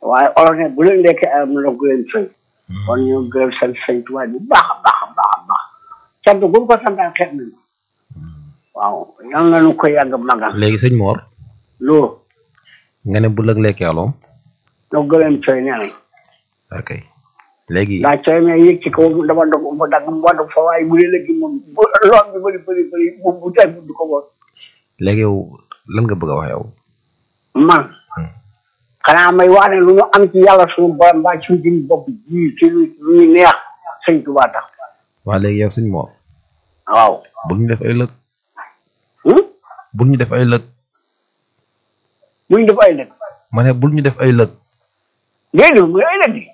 waaye olof ne bu leen lekkee am na gu leen fay kon ñu gërëm seen sëñ Tuubaa bu baax a baax a baax a baax sant bu mu ko santaan xeet nañu waaw yal na nu ko yàgg magal léegi sëñ Mor loolu nga ne bu lëg lekkee aloom no gërëm coy nee nañ ok léegi daa coy mais yëg ci kaw dama dog mu dagg mu wadd fa waaye bu dee léegi moom bu lool bi bëri bëri bëri bu bu teg du ko woon léegi yow lan nga bëgg a wax yow man xanaa may wax ne lu ñu am ci yàlla suñu borom mbaa ci suñu bopp ji ci lu lu ñu neex sëñ Tuubaa tax waa léegi yow sëñ Mor waaw bul ñu def ay lëg hmm? bul ñu def ay lëg buñ def ay lëg ma ne bul ñu def ay lëg déedéet muy ay lëg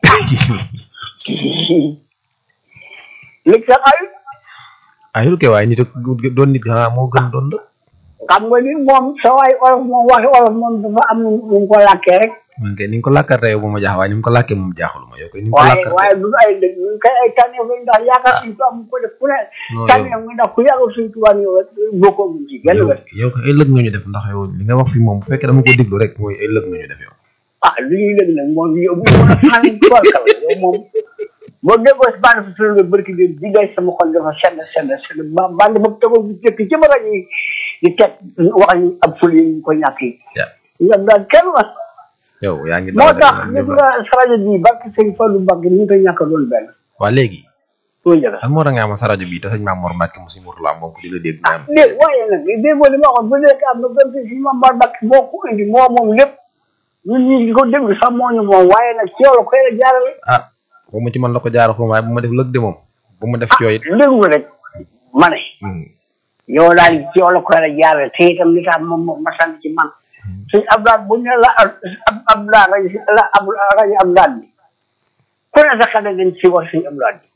lëg sax ay ayul kay waaye nit ak doon nit xanaa moo gën doon lëg xam nga ni moom sa waay olof moom waxi olof moom dafa am nu mu ko làkkee rek man kay ni nga ko làkkartee yow bu ma jaax waaye ni mu ko làkkee moom jaaxul ma yow kay ni nga ko waaye làkkartee waaye du ay lëg ñu koy ay tànneef lañ ndax yaakaar suñ tubaab mu ko def ku ne non tànneef nga ndax ku yaakaar suñ tubaab yow rek bokkoo mu ci genn yow wet yow kay ay lëg nga ñu def ndax yow li nga wax fi moom bu fekkee dama ko déglu rek mooy ay lëg nga ñu def yow ah li ñuy lëg nag moom yow bu mën a xam tubarkal yow moom boo déggoo si bande fa nga barki de di ngay sama xol dafa sedd sedd sedd ba bande ba tegoo bu jëkk ci ba rajo yi di teg wax ñu ab ful yi ñu ko ñàkk yi ya ñoom daal kenn la yow yaa ngi moo daw tax de gis nga sa rajo bii barki sëñ Fallou Mbacke ñu ngi koy ñàkk a doon benn waa léegi soo njëkk lan moo tax nga am sa rajo bi te sëñ Maam Mor Mbacke mu si Mourtala moom ko di la dégg nga am si dégg waaye nag déggoo li ma waxoon bu nekk am na benn si ma mbar Mbacke moo ko indi moo moom lépp ñun ñi di ko déglu sax moo ñu moom waaye nag ci yow la koy la jaarale ah bu ma ci man la ko jaar xum waaye bu ma def lëg de moom bu ma def ci yooyu it déglu rek ma ne Hmm. yow daal ci yow la koy la jaarale te itam li tax moom moom ma sant ci man suñ Abdoulaye bu ñu la ab Abdoulaye rajo la ab rajo Abdoulaye bi ku ne sa xel dañ ci wax suñu Abdoulaye bi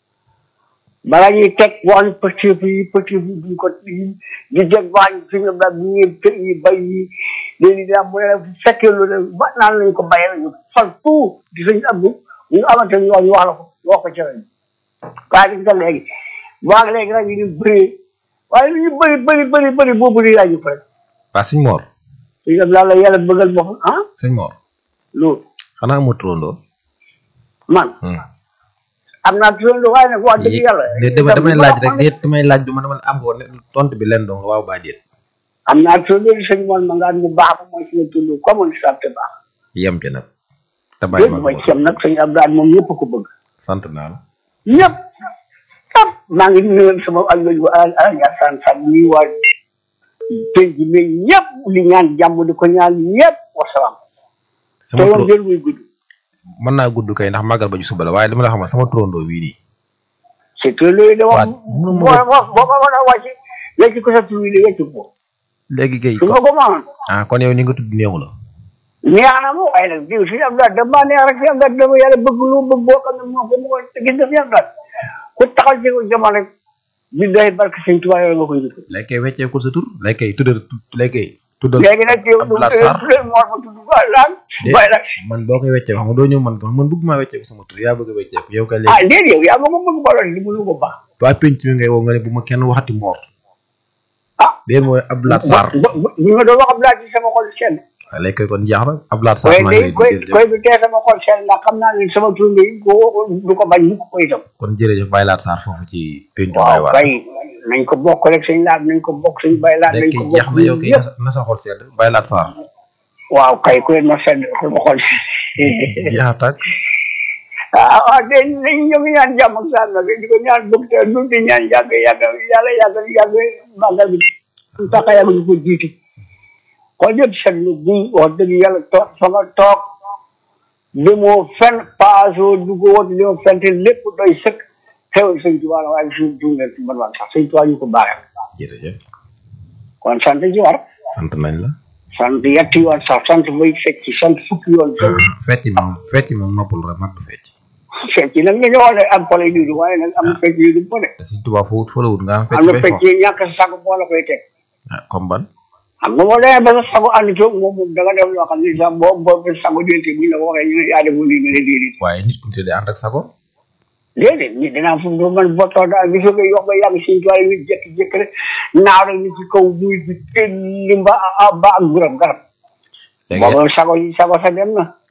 bala ñuy teg wax ñu pëtif yi pëtif yi duñ ko di teg wax ñu suñu Abdoulaye bi ñuy kër yi bay yi léegi daa mu ne bu fekkee lu ne ba naan lañ ko bayee ñu fal tout di suñu Abdou ñu amante ñu wax ñu wax la ko wax ko ci rajo waaye gis nga léegi waa léegi rajo yi ñu bëree waaye lu ñu bëri bëri bëri bëri boobu di rajo ko rek waa sëñ Mor suñu Abdoulaye la yàlla bëggal boppam ah sëñ Mor loolu xanaa amoo turandoo man Hmm. am naa turandoo waaye nag wax dëgg yàlla déet damay damay laaj rek déet damay laaj du ma dama am ko ne tontu bi leen dong waaw baa déet am naa turandoo di sëñ moon ma ngaan bu baax ba mooy suñu turandoo comme on sant baax yem ci nag te bàyyi léegi ma mooy ko cem nag sëñ Abdoulaye moom ñëpp ko bëgg sant naa la ñëpp ñëpp maa ngi nuyu sama alloji bu ala ala Ndiassane Samb nuyu waa penc mi ñëpp di ñaan jàmm di ko ñaan ñëpp wasalaam te sama yoon turo jël muy gudd mën naa gudd kay ndax màggal ba ci suba la waaye dama la xamal sama turandoo wii nii c'est que loolu de wax Waaw, boo mënu ma boo boo ko mën a wàcc léegi ko sa tur wi de wecc ko léegi kay su nga ko mënoon ah kon yow ni nga tudd neexu la neex na ma waaye nag diw si Abdoulaye dama neex rek si Abdoulaye dama yàlla bëgg lu bëgg boo xam ne moo ko moo ko gis nga fi Abdoulaye ku taxaw ci jamono rek bi day barke sëñ Tuubaa yooyu nga koy njëkk léegi kay wecceekul sa tur léegi kay tuddal léegi kay tuddal léegi nag yow du Abdoulaye Sarr tuddee moo ma tudd ba laan de waaye nag man boo koy weccee xam nga doo ñëw man ko man bëgg maa wecceeku sama tur yaa bëgg a wecceeku yow kay ah léegi déedéet yow yaa ma ko bëgg ba doon li mu lu ko baax waa penc mi ngay woo nga ne bu ma kenn waxati moor ah dee mooy Abdoulaye Sarr bu bu bu ma doon wax Abdoulaye ci sama xol seen waaw léegi kay kon jeex na Abdoulaye Sarr koy maa day ngi koy lay di koy bi tee sama xol seen ndax xam naa ne sama tur bi ko du ko bañ mukk ko itam kon jërëjëf Baye Laat Sarr foofu ci pencu Baye waaw Waar kay nañ ko bokk rek sëñ laat nañ ko bokk sëñ bay laat nañ léegi ko kay jeex bokk na yow kay ñëpp na sa na sa xol sedd Baye Laat Sarr waaw kay ku leen ma sedd sama xol jeex na tàkk ah ah de nañ ñoo ngi ñaan jàmm ak saa nag di ko ñaan bëgg te du di ñaan yàgg yàgg yàlla yàgg yàgg màggal bi su tax yàgg ñu ko jiiti kon yëpp sedd na guy wax dëgg yàlla toog fa nga toog demoo fenn paasoo du ko wot demoo fenn te lépp doy sëkk xewal sëñ Tuubaa la waaye suñu dundee ci ban sax sëñ Tuubaa ñu ko baaxee jërëjëf kon sant ci war sant nañ la sant yetti yoon sax sant bay fecc sant fukki yoon sant fecc moom fecc moom noppul rek mag du fecc fecc nag nga ñëwoon ne am pole yu du waaye nag am fecc yu du pole te suñ tubaab foo wut fa la wut nga am fecc am na bay fecc fo yi ñàkk sa sago boo la koy teg ah comme ban xam nga boo demee ba sa sago ànd toog moom moom da nga def loo xam ne sax boo boo ba sago dénte bu ñu la ko waxee ñu ne yaa defoon lii nga ne déedéet waaye nit ku ñu tuddee ànd ak sago déedéet nit dinaa fu mu man boo toog daal gisoo nga yox ba yàgg si toile nit jékki-jékki rek naaw rek ni ci kaw buy bi tëlli ba ba ak guram garab léegi boobu sago yi sago sa dem na